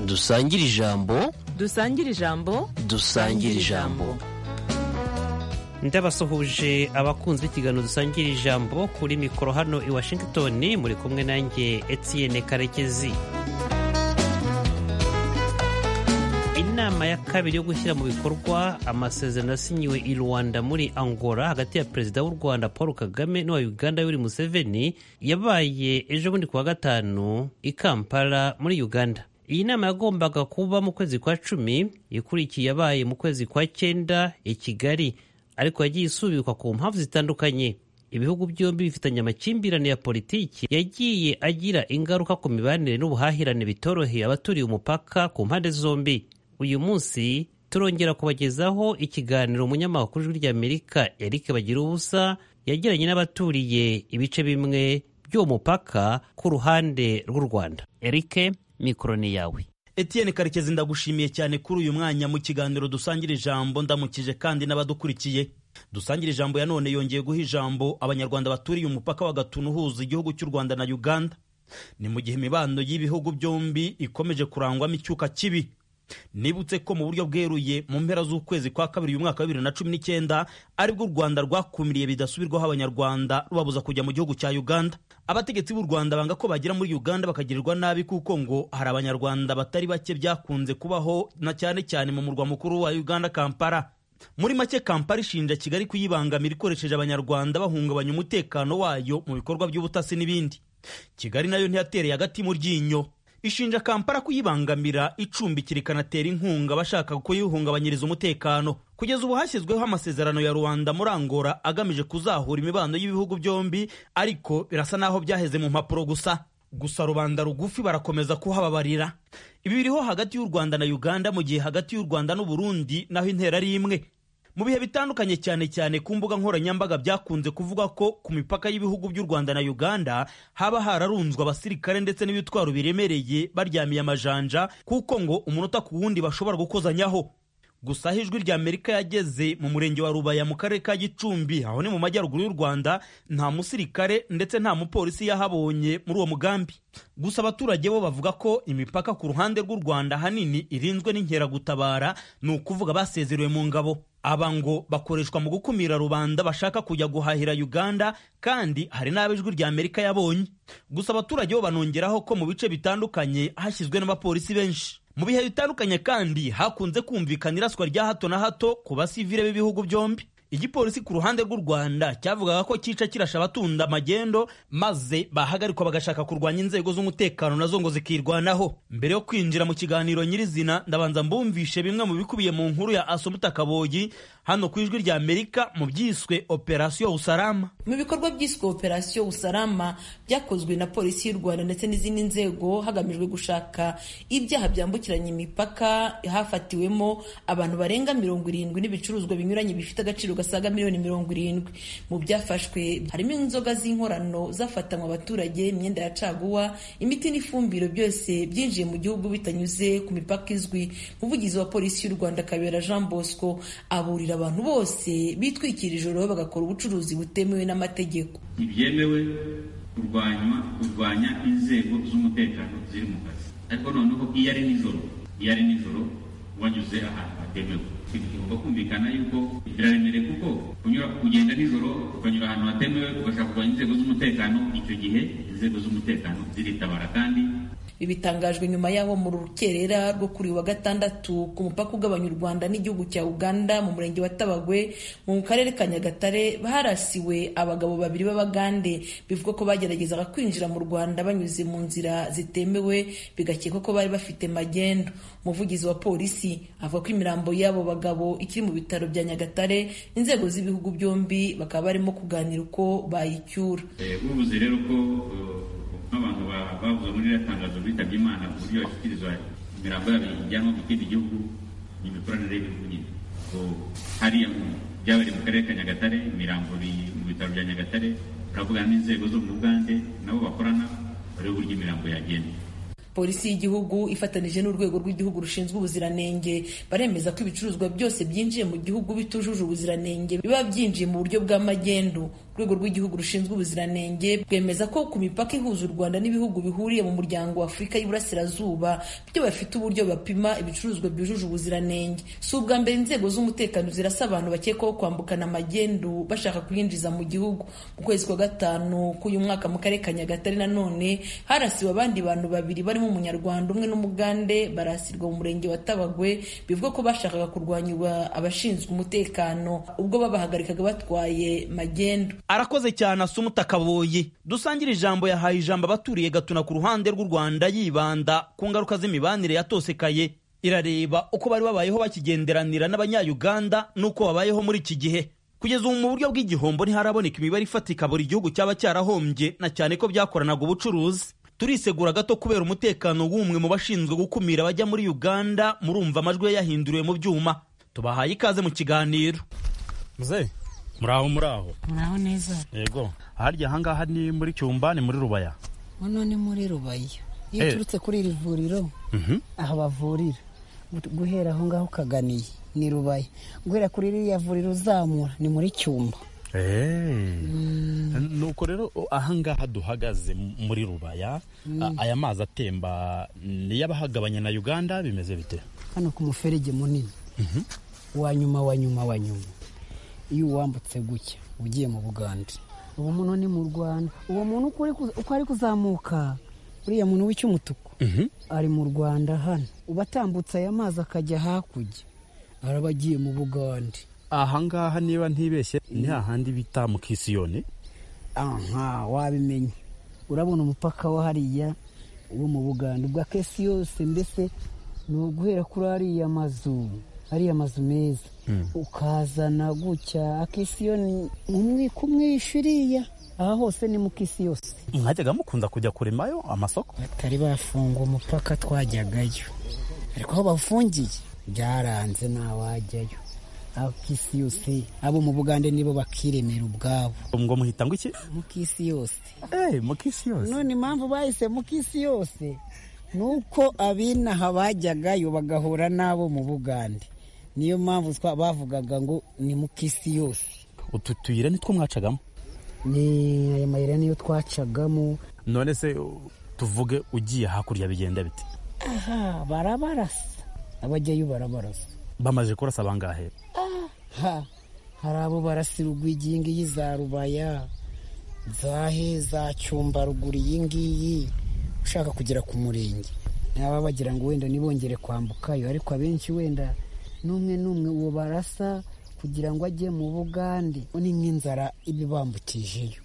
dusangire ijambo dusangire ijambo dusangire ijambo ndabasuhuje abakunzi b'ikiganiro dusangira ijambo kuri mikoro hano i washington muri kumwe nanjye etienne karekezi inama ya kabiri yo gushyira mu bikorwa amasezerano yasinyiwe i rwanda muri angola hagati ya perezida w'u rwanda paul kagame n'uwa uganda yoweri museveni yabaye ejo bundi ku wa gatanu i kampala muri uganda iyi nama yagombaga kuba mu kwezi kwa cumi ikurikiye yabaye mu kwezi kwa cyenda i kigali ariko yagiye isubikwa ku mpamvu zitandukanye ibihugu byombi bifitanye amakimbirane ya politiki yagiye agira ingaruka ku mibanire n'ubuhahirane bitoroheye abaturiye umupaka ku mpande zombi uyu munsi turongera kubagezaho ikiganiro umunyamakuru w'ijwi ry'amerika eric bagira ubusa yagiranye n'abaturiye ibice bimwe by'uwo mupaka ku ruhande rw'u rwanda eric mikoro ni yawe Etienne Karekezi ndagushimiye cyane kuri uyu mwanya mu kiganiro dusangira ijambo ndamukije kandi n'abadukurikiye dusangira ijambo ya none yongeye guha ijambo abanyarwanda baturiye umupaka wa Gatuna uhuza igihugu cy'u Rwanda na Uganda ni mu gihe imibano y'ibihugu byombi ikomeje kurangwamo icyuka kibi nibutse ko mu buryo bweruye mu mpera z'ukwezi kwa kabiri uyu mwaka wa bibiri na cumi n'icyenda aribwo u rwanda rwakumiriye bidasubirwaho abanyarwanda rubabuza kujya mu gihugu cya uganda abategetsi b'u rwanda banga ko bagera muri uganda bakagirirwa nabi kuko ngo hari abanyarwanda batari bake byakunze kubaho na cyane cyane mu murwa mukuru wa uganda kampala muri make kampala ishinja kigali kuyibangamira ikoresheje abanyarwanda bahungabanya umutekano wayo mu bikorwa by'ubutasi n'ibindi kigali nayo ntiyatereye agati mu ryinyo ishinja kampala kuyibangamira icumbikira ikanatera inkunga abashaka kuyihungabanyiriza umutekano kugeza ubu hashyizweho amasezerano ya rubanda muri angola agamije kuzahura imibano y'ibihugu byombi ariko birasa n'aho byaheze mu mpapuro gusa gusa rubanda rugufi barakomeza kuhababarira ibi biriho hagati y'u rwanda na uganda mu gihe hagati y'u rwanda n'uburundi naho intera ari imwe mu bihe bitandukanye cyane cyane ku mbuga nkoranyambaga byakunze kuvuga ko ku mipaka y'ibihugu by'u rwanda na uganda haba hararunzwe abasirikare ndetse n'ibitwaro biremereye baryamiye amajanja kuko ngo umunota ku wundi bashobora gukozanyaho gusa aho ijwi rya amerika yageze mu murenge wa rubaya mu karere ka gicumbi aho ni mu majyaruguru y'u rwanda nta musirikare ndetse nta mupolisi yahabonye muri uwo mugambi gusa abaturage bo bavuga ko imipaka ku ruhande rw'u rwanda ahanini irinzwe n'inkeragutabara ni ukuvuga basezerewe mu ngabo aba ngo bakoreshwa mu gukumira rubanda bashaka kujya guhahira uganda kandi hari n'abo ijwi rya amerika yabonye gusa abaturage bo banongeraho ko mu bice bitandukanye hashyizwe n'abapolisi benshi mu bihe bitandukanye kandi hakunze kumvikana iraswa rya hato na hato ku basivire b'ibihugu byombi igipolisi ku ruhande rw'u rwanda cyavugaga ko cyica kirasha abatunda amagendo maze bahagarikwa bagashaka kurwanya inzego z'umutekano nazo ngo zikirwanaho mbere yo kwinjira mu kiganiro nyirizina ndabanza mbumvishe bimwe mu bikubiye mu nkuru ya asumuta kabogi hano ku ijwi rya amerika mu byiswe operasiyo usarama mu bikorwa byiswe operasiyo usarama byakozwe na polisi y'u rwanda ndetse n'izindi nzego hagamijwe gushaka ibyaha byambukiranya imipaka hafatiwemo abantu barenga mirongo irindwi n'ibicuruzwa binyuranye bifite agaciro gasaga miliyoni mirongo irindwi mu byafashwe harimo inzoga z'inkorano zafatanywe abaturage imyenda ya caguwa imiti n'ifumbiro byose byinjiye mu gihugu bitanyuze ku mipaka izwi umuvugizi wa polisi y'u rwanda kabera jean bosco aburira abantu bose bitwikira ijoro bagakora ubucuruzi butemewe n'amategeko ntibyemewe kurwanywa kurwanya inzego z'umutekano ziri mu kazi ariko noneho iyo ari nijoro iyo ari nijoro wanyuze ahantu hatemewe bigomba kumvikana yuko biraremereye kuko kunyura kugenda nijoro ukanyura ahantu hatemewe ugashaka kurwanya inzego z'umutekano icyo gihe inzego z'umutekano ziritabara kandi bitangajwe nyuma y'aho mu rukerera rwo kuri wa gatandatu ku mupaka ugabanya u rwanda n'igihugu cya uganda mu murenge wa tabagwe mu karere ka nyagatare harasiwe abagabo babiri b'abagande bivugwa ko bageragezaga kwinjira mu rwanda banyuze mu nzira zitemewe bigakekwa ko bari bafite magendo umuvugizi wa polisi avuga ko imirambo y'abo bagabo ikiri mu bitaro bya nyagatare inzego z'ibihugu byombi bakaba barimo kuganira uko bayicyura ubuze rero ko nk'abantu bavuze muri iriya tangazo bitabye imana ku buryo bashyikirizwa imirambo yabo ijyanwa mu kindi gihugu ni imikoranire y'ibihugu nyine hariya byabereye mu karere ka nyagatare imirambo mu bitaro bya nyagatare baravugana n'inzego zo mu bugande nabo bakorana bareba uburyo imirambo yagenda polisi y'igihugu ifatanije n'urwego rw'igihugu rushinzwe ubuziranenge baremeza ko ibicuruzwa byose byinjiye mu gihugu bitujuje ubuziranenge biba byinjiye mu buryo bwa magendu urwego rw'igihugu rushinzwe ubuziranenge bwemeza ko ku mipaka ihuza u rwanda n'ibihugu bihuriye mu muryango wa afurika y'iburasirazuba byo bafite uburyo bapima ibicuruzwa byujuje ubuziranenge si ubwa mbere inzego z'umutekano zirasa abantu bakekwaho kwambukana amagendu bashaka kuyinjiza mu gihugu mu kwezi kwa gatanu k'uyu mwaka mu karere ka nyagatare nanone harasiwe abandi bantu babiri barimo umunyarwanda umwe n'umugande barasirwa mu murenge wa tabagwe bivuga ko bashakaga kurwanyirwa abashinzwe umutekano ubwo babahagarikaga batwaye magendu arakoze cyane asumuta akaboye dusangire ijambo yahaye ijambo abaturiye gatuna ku ruhande rw'u rwanda yibanda ku ngaruka z'imibanire yatosekaye irareba uko bari babayeho bakigenderanira n'abanyayuganda n'uko babayeho muri iki gihe kugeza ubu mu buryo bw'igihombo ntiharaboneka imibare ifatika buri gihugu cyaba cyarahombye na cyane ko byakoranaga ubucuruzi turisegura gato kubera umutekano w'umwe mu bashinzwe gukumira abajya muri uganda murumva amajwi ye yahinduriwe mu byuma tubahaye ikaze mu kiganiro muzehe muraho muraho muraho neza yego harya ahangaha ni muri cyumba ni muri rubaya hano ni muri rubaya iyo Eh. uturutse kuri iri vuriro aho bavurira guhera aho ngaho ukaganiye ni rubaya guhera kuri iriya vuriro uzamura ni muri cyumba nuko rero ahangaha duhagaze m- muri rubaya a- aya mazi atemba niyo abahagabanya na uganda bimeze bite hano ku muferege munini wa nyuma wa nyuma wa nyuma iyo uwambutse gutya ugiye mu buganda uwo muntu ni mu rwanda uwo muntu uko uri kuza- uko ari kuzamuka uriya muntu w'icyumutuku ari mu rwanda hano uba atambutse aya mazi akajya hakurya araba agiye mu buganda ahangaha niba ntibeshye ni hahandi bita mu kisiyoni aha wabimenye urabona umupaka wa hariya wo mu buganda ubwa kesi yose mbese ni uguhera kuri ariya mazu ariya mazu meza ukazana gutya akisiyoni umwiko umwishyuriya aha hose ni mu kisi yose mwajyaga mukunda kujya kuremayo amasoko batari bafunga umupaka twajyagayo ariko aho bafungiye byaranze ntawajyayo abakisi yose abo mu bugande nibo bakiremera ubwabo ngo muhita ngo iki mu kisi yose Eh, mu kisiyoni none impamvu bahisemo ko isi yose ni uko abinaha bajyagayo bagahura n'abo mu bugande niyo mpamvu twa- bavugaga ngo ni mu kisi yose utu tuyira nitwo mwacagamo ni aya mayira niyo twacagamo none se u- tuvuge ugiye hakurya bigenda bite aha barabarasa abajyayo barabarasa bamaze kurasa bangahe ha hari abo barasira urwigi iyi ngiyi za rubaya zahe za cyumba ruguru iyi ngiyi ushaka kugera ku murenge naba bagira ngo wenda ntibongere kwambukayo ariko abenshi wenda n'umwe n'umwe uwo barasa kugira ngo ajye mu bugande ni nk'inzara iba ibambukijeyo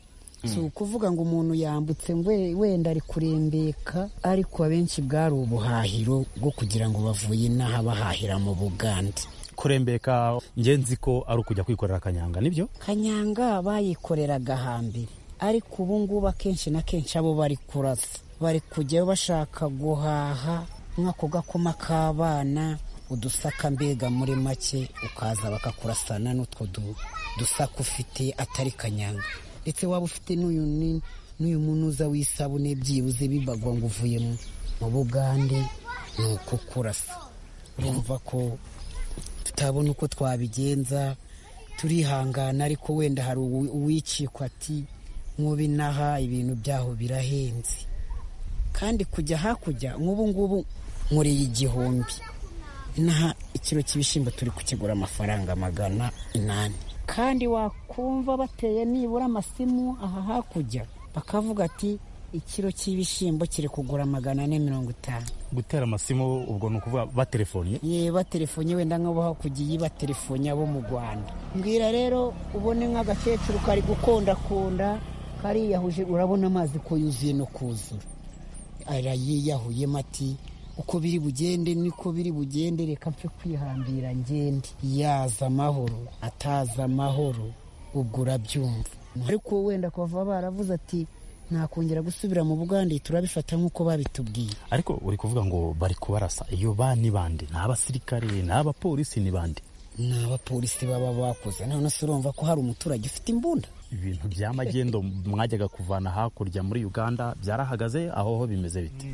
si ukuvuga ngo umuntu yambutse ngo we- wenda ari kurembeka ariko abenshi bwari ubuhahiro bwo kugira ngo bavuye inaha bahahira mu bugande kurembeka nge nzi ko ari ukujya kwikorera akanyanga nibyo kanyanga bayikoreraga hambere ariko ubu ngubu akenshi na kenshi abo bari kurasa bari kujyayo bashaka guhaha nk'ako gakoma k'abana udusaka mbega muri make ukaza bakakurasana n'utwo du- dusaka ufite atari kanyanga ndetse waba ufite n'uyu ni- n'uyu munuza w'isabune byibuze bibagwa ngo uvuye mu- mu bugande ni ukukurasa urumva ko tutabona uko twabigenza turihangana ariko wenda hari uwi- uwicikwa ati nk'ubu inaha ibintu byaho birahenze kandi kujya hakurya nk'ubu ngubu nkoreye igihumbi inaha ikiro cy'ibishyimbo turi kukigura amafaranga magana inani kandi wakumva bateye nibura amasimu aha hakurya bakavuga ati ikiro cy'ibishyimbo kiri kugura magana ane mirongo itanu gutera amasimu ubwo ni ukuvuga batelefoniye ye batelefone wenda nk'abo hakugiye batelefone abo mu rwanda mbwira rero ubone nk'agakecuru kari gukondakunda kariyahuje urabona amazi ko yuzuye no kuzura arayiyahuyemo ati uko biri bugende niko biri bugende reka mpfe kwihambira ngende yaza amahoro ataza amahoro ubwo urabyumva ariko wenda kuva baravuze ati ntakongera gusubira mu bugande turabifata nk'uko babitubwiye ariko uri kuvuga ngo bari kubarasa iyo ba ni bande ni abasirikare ni abapolisi ni bande ni abapolisi baba bakoze none se urumva ko hari umuturage ufite imbunda ibintu bya magendo mwajyaga kuvana hakurya muri uganda byarahagaze aho ho bimeze bite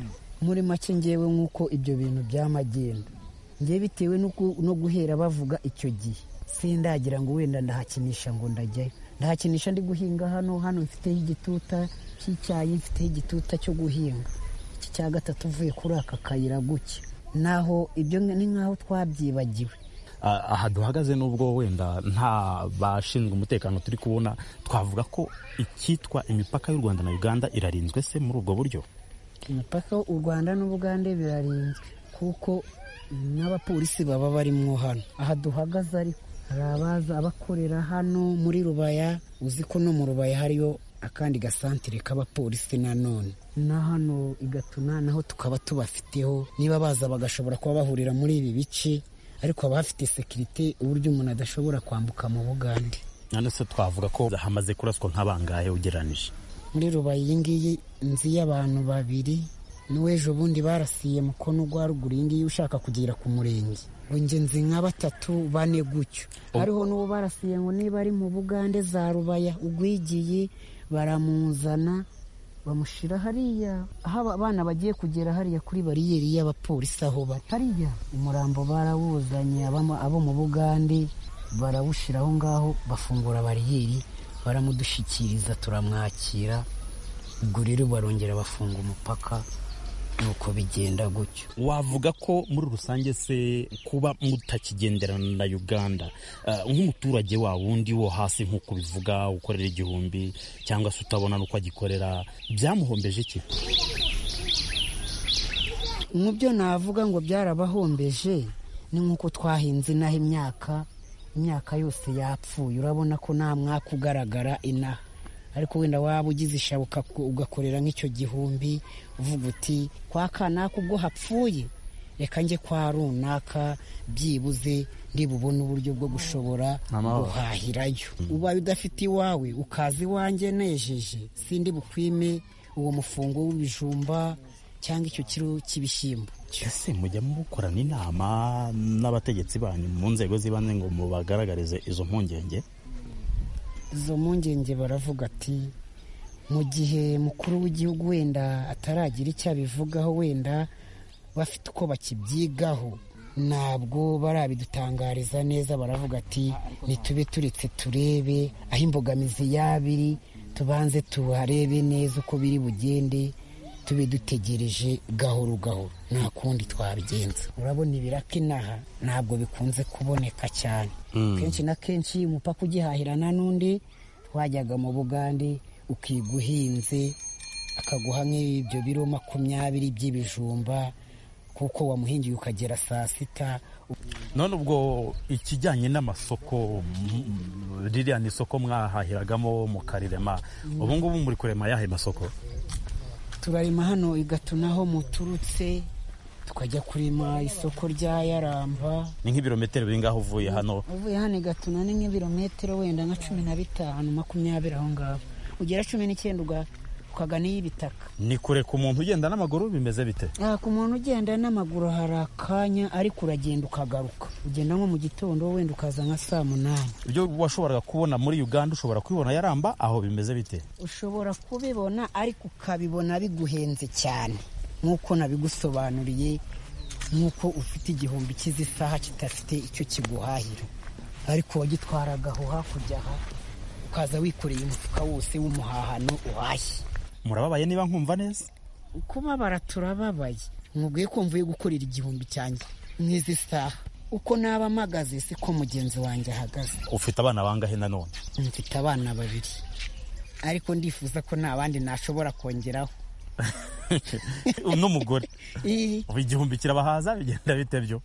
muri make ngewe nk'uko ibyo bintu by'amagenda ngewe bitewe n'uko- no guhera bavuga icyo gihe sindagira ngo wenda ndahakinisha ngo ndajyayo nta kinisha ndi guhinga hano hano mfiteho igituta cy'icyayi mfiteho igituta cyo guhinga iki cya gatatu uvuye kuri aka kayira guke naho ibyo ni nk'aho twabyibagiwe Ah, aha duhagaze nubwo wenda nta bashinzwe umutekano turi kubona twavuga ko icyitwa imipaka y'u rwanda na uganda irarinzwe se muri ubwo buryo imipaka u rwanda n'ubugande birarinzwe kuko n'abapolisi baba barimo hano aha duhagaze ariko hari abaza abakorera hano muri rubaya uzi ko no mu rubaya hariyo akandi gasantire k'abapolisi nanone na hano i gatuna naho tukaba tubafiteho niba baza bagashobora kuba bahurira muri ibi bice ariko haba hafite sekirite uburyo umuntu adashobora kwambuka mu bugande none se twavuga ko hamaze kuraswa nk'abangahe ugereranije muri rubayi iyi ngiyi inzu y'abantu babiri n'uw'ejo bundi barasiye mukono gwa ruguru iyi ngiyi ushaka kugera ku murenge ngo njye nzi nka batatu bane gutyo hariho n'uwo barasiye ngo niba ari mu bugande za rubaya ugwigiye baramuzana bamushyira hariya aho aba bana bagiye kugera hariya kuri bariyeri y'abapolisi aho bari hariya umurambo barawuzanye abamo- abo mu bugande barawushyira aho ngaho bafungura bariyeri baramudushyikiriza turamwakira ubwo rero barongera bafunga umupaka nuko bigenda gutyo wavuga ko muri rusange se kuba mutakigenderana na uganda ah, nk'umuturage wa wundi wo hasi nk'uko ubivuga ukorera igihumbi cyangwa se utabona n'uko agikorera byamuhombeje iki mu byo navuga ngo byarabahombeje ni nk'uko twahinze inaha imyaka imyaka yose yapfuye urabona ko nta mwaka ugaragara inaha ariko wenda waba ugize ishabuka ugakorera nk'icyo gihumbi uvuga uti kwa kanaka ubwo hapfuye reka njye kwa runaka byibuze ndibubone uburyo bwo gushobora guhahirayo ubaye udafite iwawe ukaza iwanjye nejeje sindi bukwime uwo mufungo w'ibijumba cyangwa icyo kiro cy'ibishyimbo ese mujya mukorana inama n'abategetsi banyu mu nzego z'ibanze ngo mubagaragarize izo mpungenge izo mpungenge baravuga ati mu gihe mukuru w'igihugu wenda ataragira icyo abivugaho wenda bafite uko bakibyigaho ntabwo barabidutangariza neza baravuga ati nitube turetse turebe aho imbogamizi yaba iri tubanze tuharebe neza uko biri bugende tube dutegereje gahoro gahoro nta kundi twabigenza urabona ibiraka inaha ntabwo bikunze kuboneka cyane kenshi na kenshi umupaka ugihahirana n'undi twajyaga mu bugande ukiga uhinze akaguha nk'ibyo biro makumyabiri by'ibijumba kuko wamuhingiye ukagera saa sita none ubwo ikijyanye n'amasoko mm, ririya ni isoko mwahahiragamo mukarirema ubu ngubu muri kurema ayahe masoko turarima hano igatunaho muturutse tukajya kurima isoko rya yaramba ni nk'ibirometero bingaho uvuye hano uvuye hano igatuna ni nk'ibirometero wenda nka cumi na bitanu makumyabiri aho ngaho ugera cumi n'icyenda uga- ukagana iy'ibitaka ni kure ku muntu ugenda n'amaguru bimeze bite aha ku muntu ugenda n'amaguru hari akanya ariko uragenda ukagaruka ugenda nko mu gitondo wenda ukaza nka saa munani ibyo washoboraga kubona muri uganda ushobora kubibona yaramba aho bimeze bite ushobora kubibona ariko ukabibona biguhenze cyane nk'uko nabigusobanuriye nk'uko ufite igihumbi cy'isaha kidafite icyo kiguhahira ariko wagitwaraga aho hakurya aha ukaza wikoreye umufuka wose w'umuhahano uhashye murababaye niba nkumva neza kubabara turababaye mwubwiye ko mvuye gukorera igihumbi cyanjye n'izi saha uko naba mpagaze siko mugenzi wanjye ahagaze ufite abana bangahe nanone mfite abana babiri ariko ndifuza ko nta bandi nashobora kongeraho n'umugore Ii. ubu igihumbi kirabahaza bigenda bite byo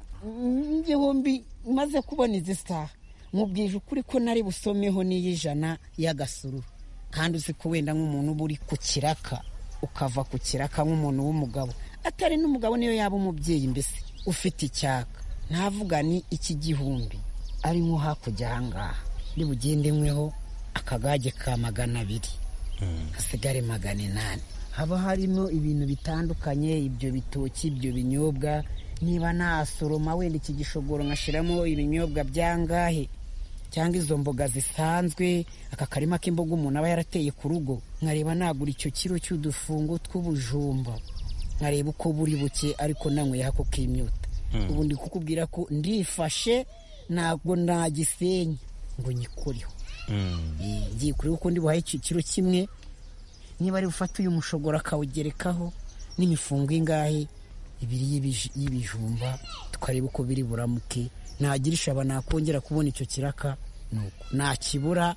igihumbi maze kubona izi saha mubwije ukuri ko nari busomeho n'iy'ijana y'agasuru kandi uzi ko wenda nk'umuntu uba uri ku kiraka ukava ku kiraka nk'umuntu w'umugabo atari n'umugabo niyo yaba umubyeyi mbese ufite icyaka ntavuga ni iki gihumbi ari nko hakurya aha ngaha nibugendemweho akagage ka magana abiri hasigare magana inani haba harimo ibintu bitandukanye ibyo bitoki ibyo binyobwa niba nasoroma wenda iki gishogoro nkashyiramo ibinyobwa byangahe cyangwa izo mboga zisanzwe aka karima k'imboga umuntu aba yarateye ku rugo nkareba nagura icyo kiro cy'udufungo tw'ubujumba nkareba uko buri buke ariko nanyweye ako k'imyuta ubu ndi kukubwira ko ndifashe ntabwo nagisenya ngo nyikoreho Eh, ngiye kureba uko ndi buhaye ikiciro kimwe niba ari bufate uyu mushogoro akawugerekaho n'imifungo ingahe ibiri y'ibij- y'ibijumba tukareba uko biri buramuke nagira ishaba nakongera kubona icyo kiraka nuko nakibura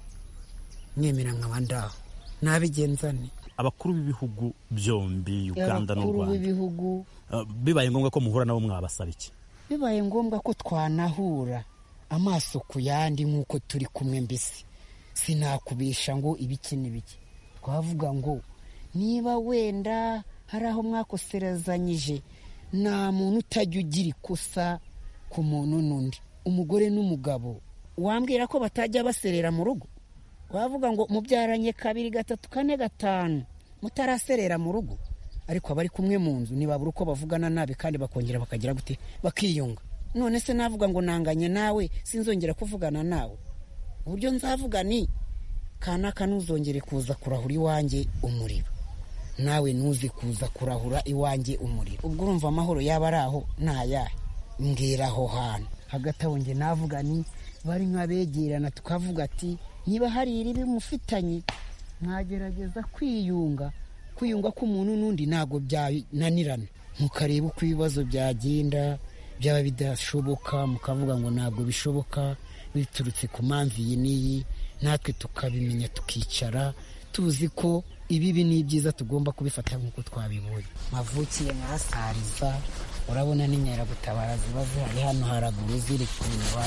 nemera nkaba ndaho nabigenzane abakuru b'ibihugu byombi uganda n'u Abakuru rwanda b'ibihugu Uh, bibaye ngombwa ko muhura nabo mwabasaba iki bibaye ngombwa ko twanahura amaso ku yandi nk'uko turi kumwe mbese sinakubisha ngo ibiki n'ibiki twavuga ngo niba wenda hari aho mwakoserezanyije nta muntu utajya ugira ikosa ku muntu n'undi umugore n'umugabo wambwira ko batajya baserera mu rugo wavuga ngo mubyaranye kabiri gatatu kane gatanu mutaraserera mu rugo ariko abari kumwe mu nzu ntibabura uko bavugana nabi kandi bakongera bakagira gute bakiyunga none se navuga ngo nanganye nawe sinzongera kuvugana nawe uburyo nzavuga ni kanaka ntuzongere kuza kurahura iwanjye umuriro nawe ntuze kuza kurahura iwanjye umuriro ubwo urumva amahoro yaba ari aho ntayahe mbwira aho hantu hagati aho nge navuga ni bari nk'abegerana tukavuga ati niba hari iribi mufitanye mwagerageza kwiyunga kwiyunga k'umuntu n'undi ntabwo byananirana mukareba uko ibibazo byagenda byaba bidashoboka mukavuga ngo ntabwo bishoboka biturutse ku mpamvu iyi n'iyi natwe tukabimenya tukicara tuzi ko ibibi n'ibyiza tugomba kubifata nk'uko twabibonye mavukiye mwasariza urabona n'inkeragutabara ziba zihari hano haraguru ziri kureba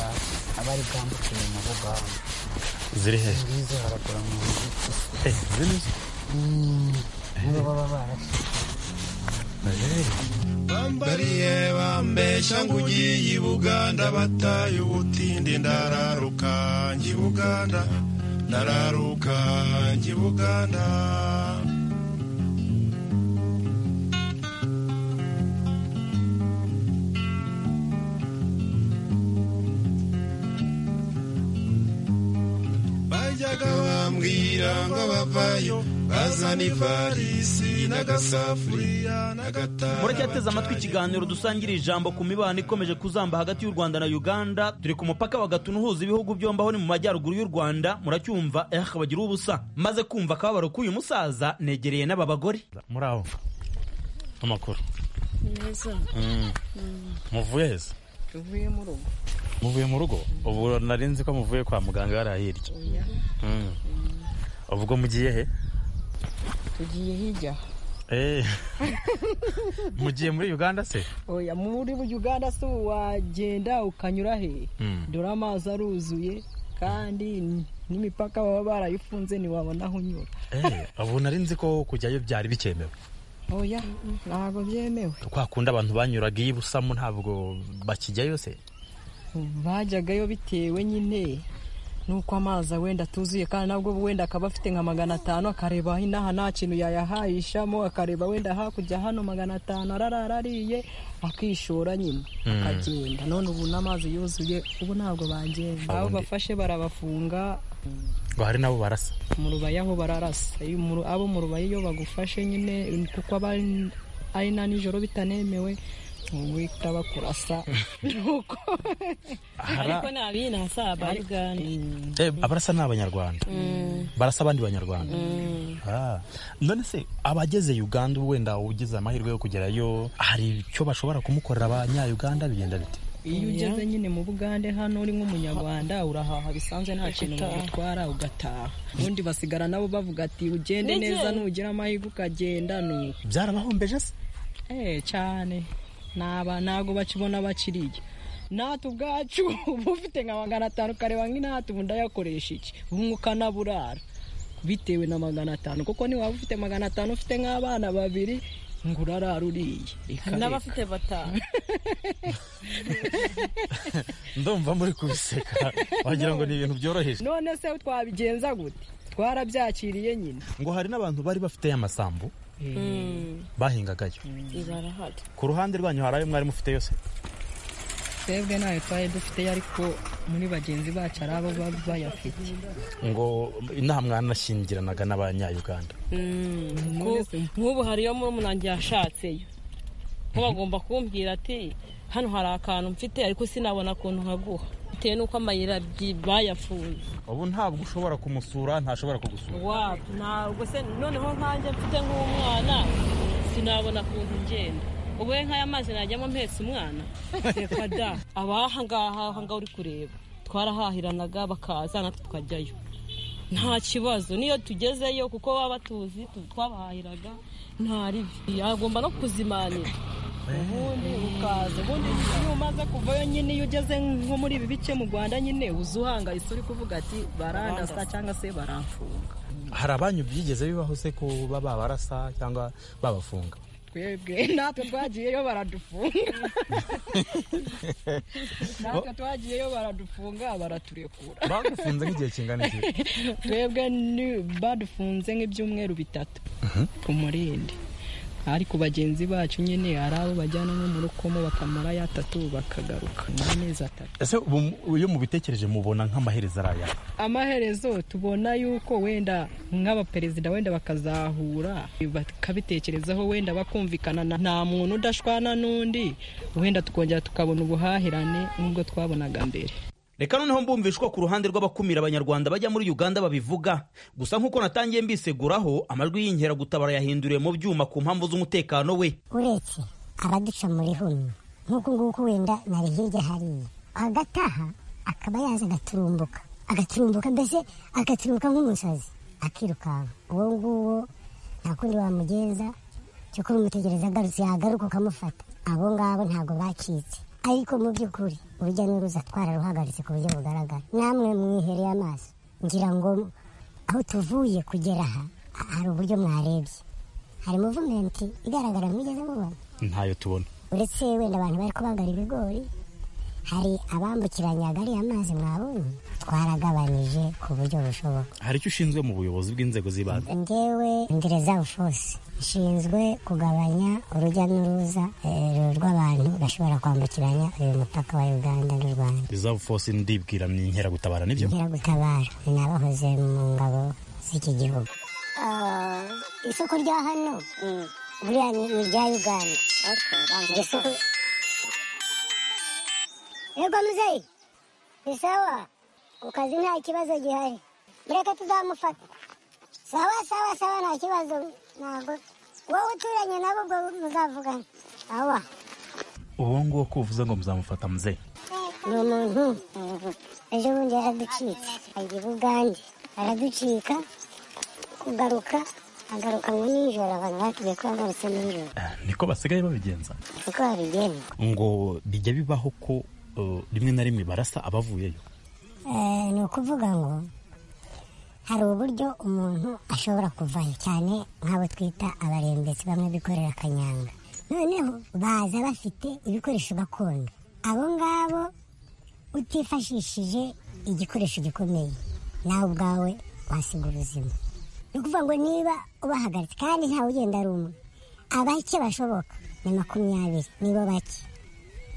abari bwambukire mu rugamba ziri he ngizo haragura mu nzitiro Eh, ziri zo. nibo baba barashe bambariye bambesha ngo ugiye i buganda bataye ubutindi ndararuka njya i buganda ndararuka njya i buganda bajyaga bambwira ngo abavayo bazana ivarisi n'agasafuriya n'agatara muracyateze amatwi ikiganiro dusangira ijambo ku mibano ikomeje kuzamba hagati y'u rwanda na uganda turi ku mupaka wa gatuna uhuza ibihugu byombi aho ni mu majyaruguru y'u rwanda muracyumva eh bagira ubusa maze kumva akababaro k'uyu musaza negereye n'aba bagore muri aho amakuru neza muvuye heza tuvuye mu rugo muvuye mu rugo ubu nari nzi ko muvuye kwa muganga hariya hirya oya Mm. ubwo mugiye he tugiye hirya Eh. mugiye muri uganda se oya muri uganda se ubu wagenda ukanyura he dore amazi aruzuye kandi n- n'imipaka baba barayifunze ntiwabona aho unyura Eh, ubu nari nzi ko kujyayo byari bikemewe oya ntabwo byemewe kwa kundi abantu banyuraga iyo busamu ntabwo bakijyayo se bajyagayo bitewe nyine n'uko amazi wenda atuzuye kandi nabwo wenda akaba afite nka magana atanu akareba inaha nta kintu yayahayishamo akareba wenda hakurya hano magana atanu ararara ariye akishora nyine akagenda none ubu n'amazi yuzuye ubu ntabwo bagenda abo Ubundi- bafashe barabafunga ngo hari nabo barasa mu rubaya aho bararasa Iyo mu- abo mu rubaya iyo bagufashe nyine kuko aba ari- ari na nijoro bitanemewe uhita bakurasa nuko ariko ni abinasaba uganda Eh, abarasa ni abanyarwanda barasa abandi banyarwanda Ah. none se abageze uganda wenda ugize amahirwe yo kugerayo hari icyo bashobora kumukorera abanyauganda bigenda bite iyo ugeze nyine mu bugande hano uri nk'umunyarwanda urahaha bisanzwe nta kintu bagutwara ugataha ubundi basigara nabo bavuga ati ugende neza nugira amahirwe ukagenda nuko byarabahombeje se Eh cyane naba ntago bakibona bakiriye natwe ubwacu uba ufite nka magana atanu ukareba nk'inatwe ubu ndayakoresha iki ubu ukanaburara bitewe na magana atanu kuko niwaba ufite magana atanu ufite nk'abana babiri ngo urarara uriye Reka, reka. batanu ndumva muri kubiseka wagira ngo ni ibintu byoroheje none se twabigenza gute twarabyakiriye nyine ngo hari n'abantu bari bafite amasambu bahingagayo barahari ku ruhande rwanyu hari ayo mwari mufite yose twebwe ntayo twari dufite ariko muri bagenzi bacu ari abo baba bayafite ngo inaha mwanashingiranaga n'abanyauganda nk'ubu hariyo murumurangi yashatseyo nko bagomba kumbwira ati hano hari akantu mfite ariko sinabona akuntu nkaguha bitewe n'uko amayira abyi- bayafunze ubu ntabwo ushobora kumusura ntashobora kugusura wabo ntabwo se noneho nkanjye mfite nk'umwana sinabona ukuntu ngenda ubuhe nk'aya mazi najyamo mpetse umwana reka da abaha ngaha aha ngaha uri kureba twarahahiranaga bakaza natwe tukajyayo nta kibazo niyo tugezeyo kuko baba batuzi tu- twabahahiraga nta rivi yagomba no kuzimanira ubundi ukaza ubundi iyo umaze kuvayo nyine iyo ugeze nko muri ibi bice mu rwanda nyine uza uhangayitse uri kuvuga ati barandasa cyangwa se baramfunga hari abanyu byigeze bibaho se kuba babarasa cyangwa babafunga twebwe natwe twagiyeyo baradufunga natwe twagiyeyo baradufunga baraturekura bagufunze nk'igihe kingana iki twebwe ni- badufunze nk'ibyumweru bitatu ku murindi ariko bagenzi bacu nyine hari abo bajyana nko mu rukomo bakamara yatatu bakagaruka ni amezi atatu ese ubu iyo mubitekereje mubona nk'amaherezo ari aya amaherezo tubona yuko wenda nk'abaperezida wenda bakazahura bakabitekerezaho wenda bakumvikana na- nta muntu udashwana n'undi wenda tukongera tukabona ubuhahirane n'ubwo twabonaga mbere reka noneho mbumvishwa ku ruhande rw'abakumira abanyarwanda bajya muri uganda babivuga gusa nk'uko natangiye mbiseguraho amajwi y'inkeragutabara yahinduriwe mu byuma ku mpamvu z'umutekano we uretse abaduca muri huni nk'uku nguku wenda nari hirya hariya agataha akaba yaza agaturumbuka agaturumbuka mbese agaturumbuka nk'umusazi akirukanka uwo nguwo nta kundi wamugenza cyo kuba umutegereza agarutse yagaruka ukamufata abo ngabo ntabwo bacitse ariko mu by'ukuri urujya n'uruza twararuhagaritse ku buryo bugaragara namwe mwihereye amaso ngira ngo aho tuvuye kugera aha hari uburyo mwarebye hari muvumenti igaragara mwigeze mubona ntayo tubona uretse wenda abantu bari kubagara ibigori hari abambukiranyaga ariya mazi mwabonye twaragabanije ku buryo bushoboka hari icyo ushinzwe mu buyobozi bw'inzego z'ibanze ngewe ngereza ushose nshinzwe kugabanya urujya n'uruza eh, rw'abantu bashobora kwambukiranya uyu mupaka wa uganda n'u rwanda izavu fose ndibwira ni inkeragutabara nibyo inkeragutabara ni n'abahoze mu ngabo z'iki gihugu isoko rya hano buriya ni ni irya uganda Iri soko yego muzeyi ni sawa ku kazi nta kibazo gihari mureke tuzamufata sawa sawa sawa nta kibazo ntabwo wowe uturanye nabo ubwo muzavugana sawa uwo nguwo ko uvuze ngo muzamufata muzehe ni umuntu ejo bundi yaraducitse ajya i bugande araducika kugaruka agaruka ngo nijoro abantu batubwiye ko yagarutse nijoro niko basigaye babigenza niko babigenda ngo bijya bibaho ko uh, rimwe na rimwe barasa abavuyeyo Eh, ni ukuvuga ngo hari uburyo umuntu ashobora kuvayo cyane nk'abo twita abarembetsi bamwe bikorera akanyanga noneho baza bafite ibikoresho gakondo abo ngabo utifashishije igikoresho gikomeye nawe ubwawe wasiga ubuzima ni ukuvuga ngo niba ubahagaritse kandi ntawe ugenda ari umwe abake bashoboka ni makumyabiri nibo bake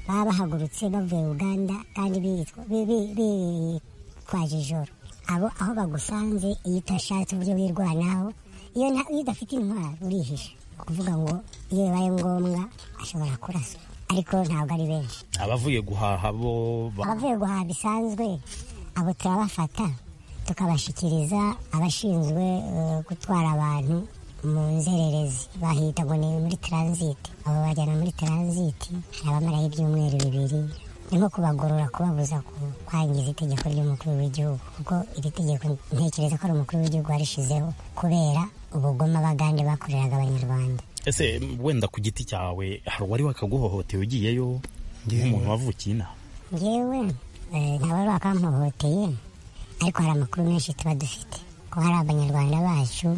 baba bahagurutse bavuye uganda kandi biyitwa- bi- bi- bitwaje ijoro abo aho bagusanze iyo utashatse uburyo wirwanaho iyo nta- iyo udafite intwaro urihisha kuvuga ngo iyo bibaye ngombwa ashobora kuraswa ariko ntabwo ari benshi abavuye guhaha bo ba- abavuye guhaha bisanzwe abo turabafata tukabashyikiriza abashinzwe eh, gutwara abantu mu nzererezi bahita ngo ni muri taransiti abo bajyana muri taransiti hari abamaraho ibyumweru bibiri ni nko kubagorora kubabuza ku- kwangiza itegeko ry'umukuru w'igihugu kuko iri tegeko ntekereza ko ari umukuru w'igihugu warishizeho kubera ubugome abagande bakoreraga abanyarwanda ese wenda ku giti cyawe hari uwari wakaguhohoteye ugiyeyo nk'umuntu wavukiye inaha ngewe eh, nta wari wakampohoteye ariko hari amakuru menshi tuba dufite ko hari abanyarwanda bacu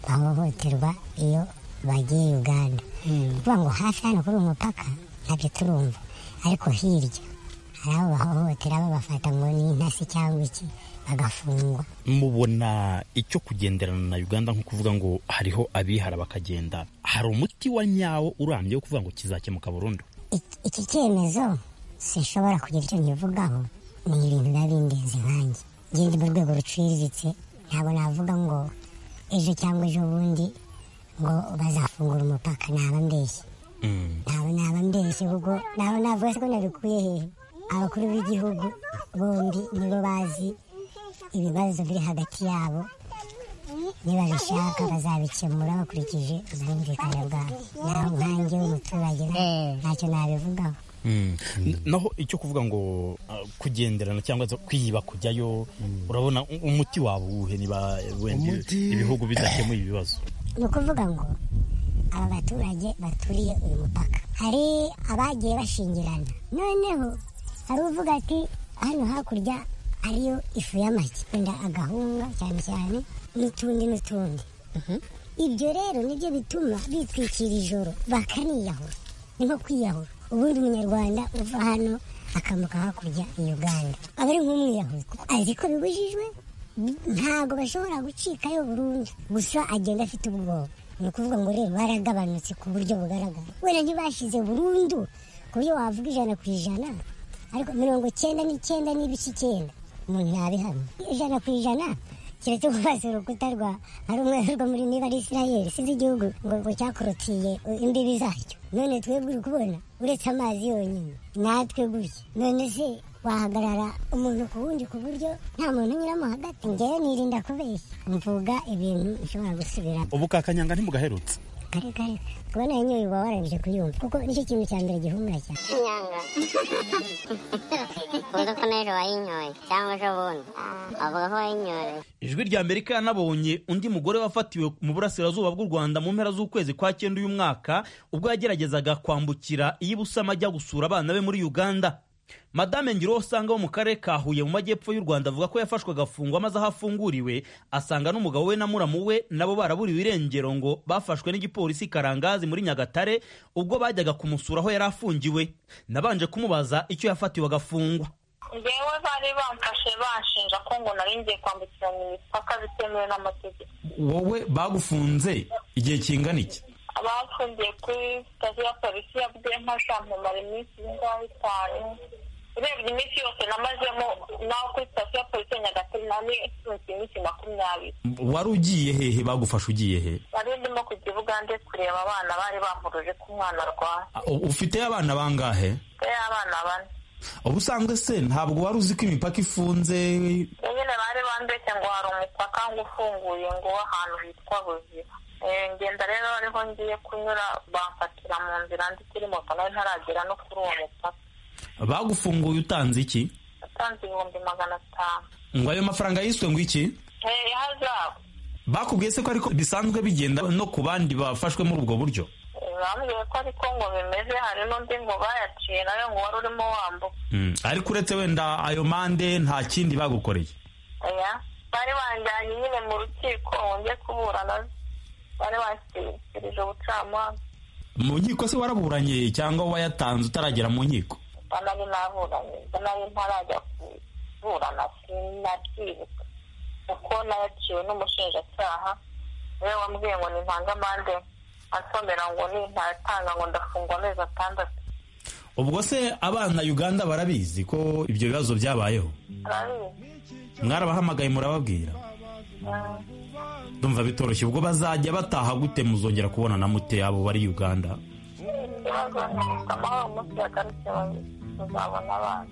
bahohoterwa iyo bagiye uganda kuvuga ngo hafi hano kuri uyu mupaka ntabyo turumva ariko hirya hari abo bahohotera babafata ngo ni intasi cyangwa iki bagafungwa mubona icyo kugenderana na uganda nko kuvuga ngo hariho abihara bakagenda hari umuti wa nyawo urambye wo kuvuga ngo kizakemuka burundu Ik- iki cyemezo sinshobora kugira icyo nkivugaho ni ibintu biba bindenze nkanjye ngende mu rwego ruciriritse ntabwo navuga ngo ejo cyangwa ejo bundi ngo bazafungura umupaka naba mbeshye naba naba mbeshye kuko naba navuga se ko nabikuye hehe abakuru b'igihugu bombi nibo bazi ibibazo biri hagati yabo nibabishaka bazabikemura bakurikije ubwumvikane bwabo naho nkange w'umuturage ntacyo nabivugaho naho icyo kuvuga ngo uh, kugenderana cyangwa se kwiba kujyayo urabona u- umuti waba uwuhe niba wenda Umuti- ibihugu bidakemuye ibibazo ni ukuvuga ngo aba baturage baturiye uyu mupaka hari abagiye bashingirana noneho hari uvuga ati hano hakurya hariyo ifu y'amagi wenda agahunga cyane cyane n'utundi n'utundi ibyo rero nibyo bituma bitwikira ijoro bakaniyahura ni nko kwiyahura ubundi umunyarwanda uva hano akamuka hakurya i uganda aba ari nk'umwiyahuzi kuko azi ko bibujijwe ntabwo bashobora gucikayo burundu gusa agenda afite ubwoba ni ukuvuga ngo rero baragabanutse ku buryo bugaragara wenda ntibashize burundu ku buryo wavuga ijana ku ijana ariko mirongo icyenda n'icyenda n'ibice icyenda umuntu ntabihamya ijana ku ijana keretse kubaza urukuta rwa hari umwe rwo muri niba ari isirayeli size igihugu ngo ngo cyakorotiye imbibi zacyo none twebwe uri kubona uretse amazi yonyine natwe gutya none se wahagarara umuntu ku wundi ku buryo nta muntu unyuramo hagati ngewe nirinda kubeshya mvuga ibintu bishobora gusubira ubukakanyanga ntimugaherutse kare kare kubona yenyewe uba warangije kuyumva kuko nicyo kintu cya mbere gihumura cyane inyanga uzi ko n'ejo wayinyoye cyangwa ejo bundi wavuga ko wayinyoye ijwi rya amerika yanabonye undi mugore wafatiwe mu burasirazuba bw'u rwanda mu mpera z'ukwezi kwa cyenda uyu mwaka ubwo yageragezaga kwambukira iyo ibusama ajya gusura abana be muri uganda madame ngira uwo usanga wo mu karere ka huye mu majyepfo y'u rwanda avuga ko yafashwe agafungwa maze aho afunguriwe asanga n'umugabo we na muramu we nabo baraburiwe irengero ngo bafashwe n'igipolisi karangazi muri nyagatare ubwo bajyaga kumusura aho yari afungiwe nabanje kumubaza icyo yafatiwe agafungwa ngewe bari bamfashe banshinja ko ngo nari ngiye kwambukiranya imipaka bitemewe n'amategeko wowe bagufunze igihe kingana iki abafungiye kuri sitasiyo ya polisi ya bwemfasha mpamara iminsi y'ingaho itanu urebye iminsi yose namazemo naho kuri sitasiyo ya polisi ya nyagatare nari mfunze iminsi makumyabiri wari ugiye hehe bagufashe ugiye he nari ndimo kujya i bugande kureba abana bari bampuruje ko umwana arwaye U- ufite abana bangahe mfite abana bane ubusanzwe se ntabwo wari uzi ko imipaka ifunze nyine bari bambeshye ngo hari umupaka ngo ufunguye ngo w'ahantu hitwa buzira Eh, ngenda rero ariho ngiye kunyura bamfatira mu nzira ndi kuri moto nawe ntaragera no kuri uwo mupaka bagufunguye utanze iki natanze ibihumbi magana atanu ngo ayo mafaranga yiswe ngo iki Eh, hazaba bakubwiye se ko ariko bisanzwe bigenda no ku bandi bafashwe muri ubwo buryo Eh, bambwiye ko ariko ngo bimeze hari n'undi ngo bayaciye nawe ngo wari urimo wambuka Mm, ariko uretse wenda ayo mande nta kindi bagukoreye oya bari banjyanye nyine mu rukiko wongeye kuburana bari banshyikirije ubucamanza mu nkiko se waraburanye cyangwa wayatanze utaragera mu nkiko banari naburanye banari ntarajya kuburana sinabyibuka kuko nayaciwe n'umushinjacyaha niwe wambwiye ngo nintange amande ansomera ngo nintayatanga ngo ndafungwa amezi atandatu ubwo se abana uganda barabizi ko ibyo bibazo byabayeho arabizi mwarabahamagaye murababwira Mm. ndumva bitoroshye ubwo bazajya bataha gute muzongera kubona na mute abo bari uganda ikibazo ntabwo amahoro umunsi yagarutse bazabona abana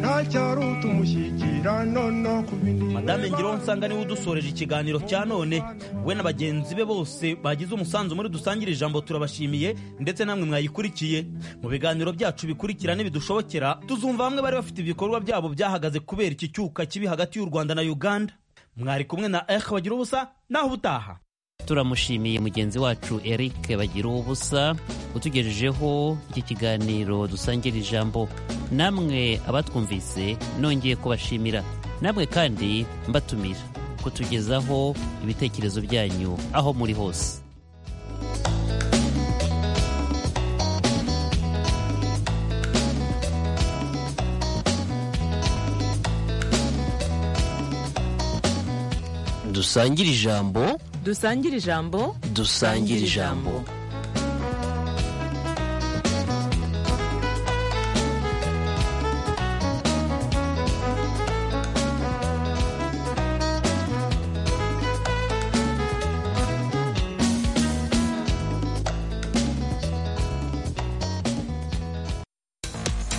ntacyari utumushyikira nono ku bindi madame ngiraho nsanga niwe udusoreje ikiganiro cya none we na bagenzi be bose bagize umusanzu muri dusangire ijambo turabashimiye ndetse namwe mwayikurikiye mu biganiro byacu bikurikira n'ibidushobokera tuzumva bamwe bari bafite ibikorwa byabo byahagaze kubera iki cyuka kibi hagati y'u rwanda na uganda mwari kumwe na ehe bagira ubusa naho ubutaha turamushimiye mugenzi wacu eric bagira ubusa utugejejeho iki kiganiro dusangira ijambo namwe abatwumvise nongeye kubashimira namwe kandi mbatumira kutugezaho ibitekerezo byanyu aho muri hose dusangire ijambo dusangire ijambo dusangire ijambo